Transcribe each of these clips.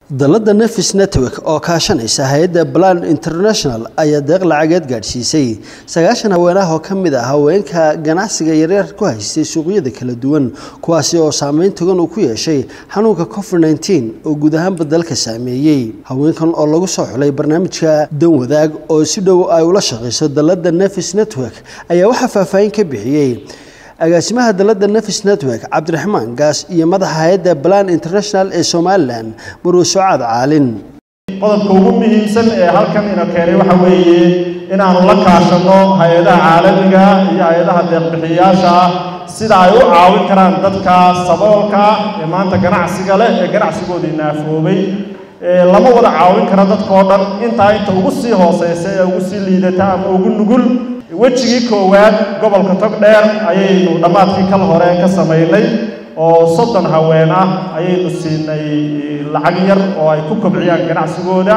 dalladda nefis network oo kaashanaysa hay-adda plan international ayaa deeq lacageed gaadhsiisay sagaashan haweenah oo ka mid ah haweenka ganacsiga yaryar ku haystay suuqyada kala duwan kuwaasi oo saameyn togan uu ku yeeshay xanuunka covid nteen oo guud ahaanba dalka saameeyey haweenkan oo lagu soo xulay barnaamijka dan wadaag oo si dhow ay ula shaqayso dalladda nefis network ayaa waxaa faahfaahin ka bixiyey agaasimaha dalladda nefis network cabdiraxmaan gaas iyo madaxa hay-adda plan international ee somalilan marwe socaad caalin qodobka ugu muhiimsan ee halkan ina keenay waxa weeye inaanu la kaashanno hay-adaha caalamiga iyo hay-adaha deeqbixiyayaasha ah sida ay u caawin karaan dadka saboolka ee maanta ganacsiga leh ee ganacsigoodii naafoobay lama wada caawin kara dadkao dhan intaa inta ugu sii hooseysa ee ugu sii liidata ama ugu nugul wejigii koowaad gobolka togdheer ayaynu dhammaadkii kal hore ka samaynay oo soddon haween ah ayaynu siinay lacag yar oo ay ku kobciyaan ganacsigooda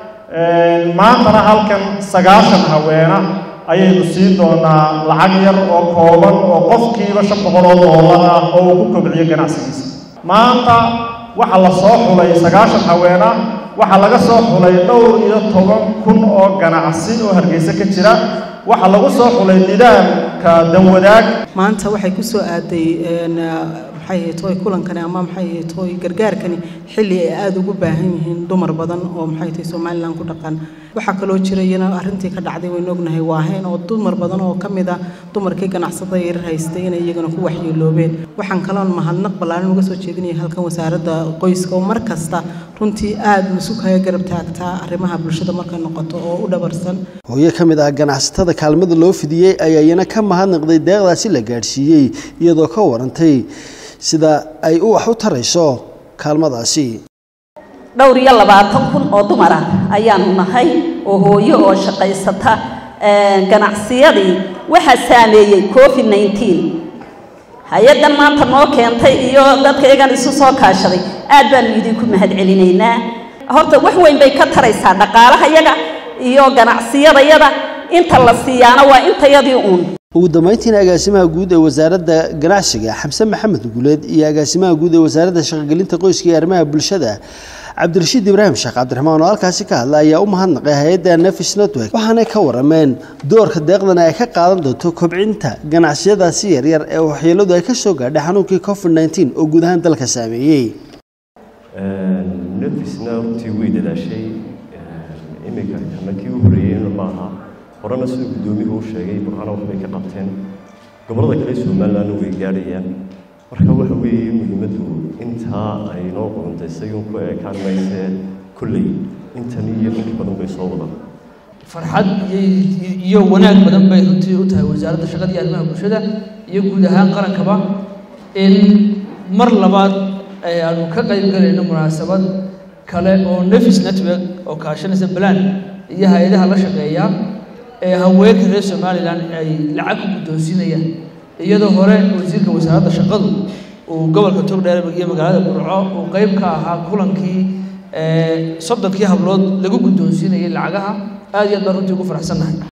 maantana halkan sagaashan haweena ayaynu siin doonaa lacag yar oo kooban oo qofkiiba shan boqol oo doolar ah oo uu ku kobciyo ganacsigiisa maanta waxaa la soo xulay sagaashan haween ah waxaa laga soo xulay dhowr iyo toban kun oo ganacsi oo hargeysa ka jira waxaa lagu soo xulay nidaamka danwadaag maanta waxay ku soo aaday maxay ahayd tooy kulankani ama maxay ahayd tooy gargaarkani xilli ay aada ugu baahan yihiin dumar badan oo maxay tahay somalilan ku dhaqan waxaa kaloo jira iyana arrintii ka dhacday waynu ognahay waahayn oo dumar badan oo ka mid ah dumarkii ganacsada yarar haystay inay iyagana ku waxyeeloobeen waxaan kaloon mahadnaq ballaaran uga soo jeedinaya halkan wasaaradda qoyska oo mar kasta runtii aada masukaga garab taagtaa arrimaha bulshada markay noqoto oo u dhabarsan hooyo ka mid ah ganacsatada kaalmada loo fidiyey ayaa iyana ka mahadnaqday deeqdaasi la gaadhsiiyey iyadoo ka warantay sida ay u wax u tarayso kaalmadaasi dhowr iyo labaatan kun oo dumar ah ayaanu nahay oo hooyo oo shaqaysata ganacsiyadii waxaa saameeyey covid nteen hay-addan maanta noo keentay iyo dadka iyagan isu soo kaashaday aad baanu idinku mahad celinaynaa horta wax weyn bay ka taraysaa dhaqaalahayaga iyo ganacsiyadayada inta la siiyaana waa intayadii uun ugu dambeyntiina agaasimaha guud ee wasaaradda ganacsiga xamse maxamed guuleed iyo agaasimaha guud ee wasaaradda shaqogelinta qoyska iyo arrimaha bulshada cabdirashiid ibraahim sheekh cabdiraxmaan oo halkaasi ka hadla ayaa u mahadnaqay hay-adda nefis network waxaanay ka warameen doorka deeqdan ay ka qaadan doonto kobcinta ganacsiyadaasi yaryar ee waxyeeladu ay ka soo gaadhay xanuunkii covid nteen oo guud ahaan dalka saameeyey nefisna runtii way dadaashay iminka kana kii u horreeyeyna maaha horena siduu guddoomihu u sheegay burcana waxbay ka qabteen gobollada kale somalilandna way gaadhayaan marka waxa weeye muhiimaddu intaa ay noo qorontaysay un ku eekaan maysee kolley intan iyo inka badan bay soo wadaan farxad iyo wanaag badan bay runtii u tahay wasaaradda shaqada iyo arrimaha bulshada iyo guud ahaan qarankaba in mar labaad aanu ka qayb galayno munaasabad kale oo nefis network oo kaashanaysa balan iyo hay-adaha la shaqeeya ee haweenka reer somalilan ay lacag ku guddoonsiinayaan iyadoo hore wasiirka wasaaradda shaqadu uu gobolka togdheer iyo magaalada burco uu qayb ka ahaa kulankii soddonkii hablood lagu guddoonsiinayay lacagaha aad iyo aad baan runtii ugu faraxsannahay